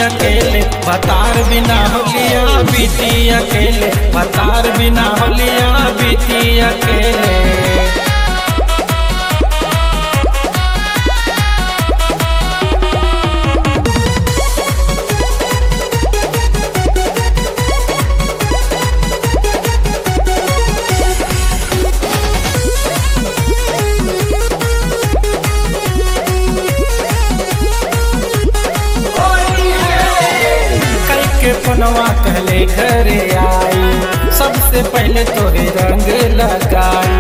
अकेले बतार बिना होलिया बीती अकेले बतार बिना होलिया बीती अकेले कई के पनवा कहले घरे आई सबसे पहले तोरे रंग लगाई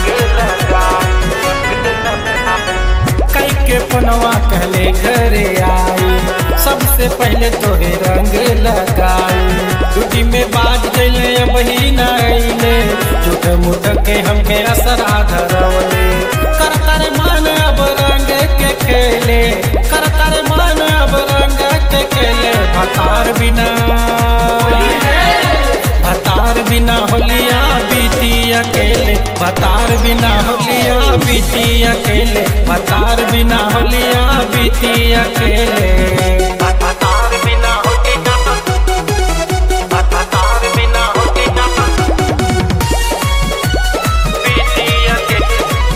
कई के पनवा कहले घरे आई सबसे पहले तोरे रंग लगाई टूटी में बाज गईले अब ही न अइले झूठ मुठ के हमके असरा धरवले कर कर मान अब रंग के खेले कर कर मान अब रंग के खेले भतार बिना भतार बिना होलिया बीती अकेले भतार बिना होलिया बीती अकेले भतार बिना होलिया बीती अकेले भतार बिना होलिया भतार बिना होलिया बीती अकेले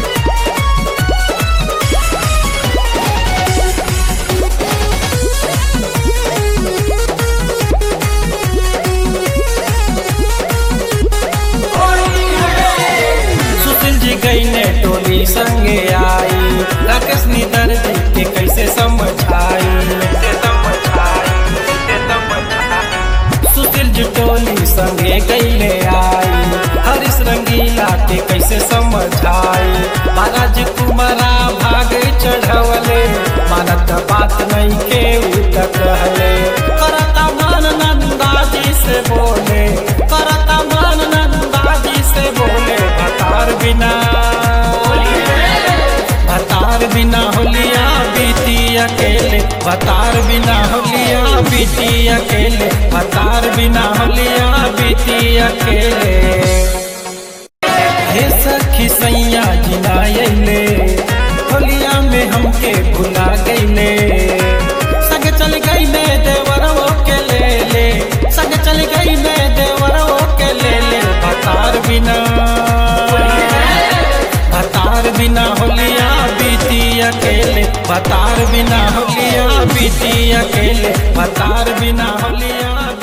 सुशील जी गई ने टोली संगे आई राकेश निधर जी के कैसे समझाई सुशील जी टोली संगे गईले आई हरीश रंगीला के कैसे समझाई महाराज कुमारा भाग चढ़वले मानत बात नहीं के उठ कहले करता मान नंदाजी से बोले करता मान नंदाजी से बोले भतार बिना भतार बिना होलिया बीती अकेले भतार बिना होलिया बीती अकेले भतार बिना होलिया बीती अकेले हे सखी सैया जिनायले होलिया में हमके भुला गईले संग चल गई मैं देवरवो के ले ले संग चल गई मैं देवरवो के ले ले भतार बिना भतार बिना होलिया बीती अकेले भतार बिना होलिया बीती अकेले भतार बिना होलिया